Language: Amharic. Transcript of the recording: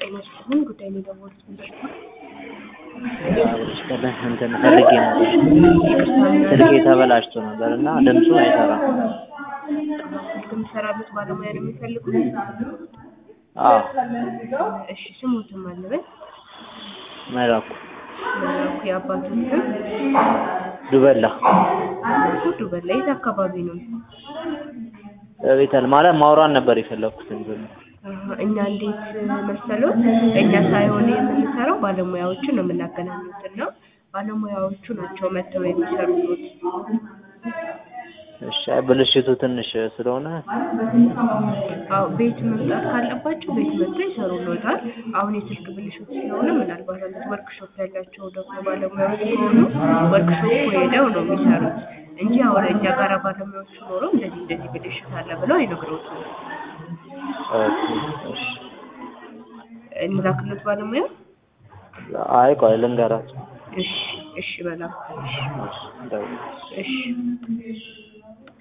ጤና ይስጥልኝ። ጉዳይ ነው የደወሉት ምንድን ነው? አብሮች እንትን ፈልጌ ነበር። ስልኬ ተበላሽቶ ነበር እና ድምፁ አይሰራም። ስልክ የሚሰራበት ባለሙያ ነው የሚፈልጉት? አዎ እሺ ስሙትም አለበት መላኩ መላኩ የአባቱን ስም ዱበላ መላኩ ዱበላ የት አካባቢ ነው? ቤተል ማለት ማውራን ነበር የፈለኩት እንትን አሀ፣ እኛ እንዴት መሰለው እኛ ሳይሆን የምንሰራው ባለሙያዎችን ነው የምናገናኙት እና ባለሙያዎቹ ናቸው መጥተው የሚሰሩት። እሺ አይ ብልሽቱ ትንሽ ስለሆነ አዎ ቤት መምጣት ካለባቸው ቤት መጥተው ይሰሩልዎታል። አሁን የስልክ ብልሽት ስለሆነ ምናልባት አይነት ወርክሾፕ ያላቸው ደግሞ ባለሙያዎች ከሆኑ ወርክሾፕ ሄደው ነው የሚሰሩት እንጂ አሁን እኛ ጋር ባለሙያዎቹ ኖረው እንደዚህ እንደዚህ ብልሽት አለ ብለው አይነግረውትም። ኦኬ እሺ እንላክሎት ባለሙያ አይ ቆይ ልንገራቸው እሺ እሺ በላ እሺ ደውል እሺ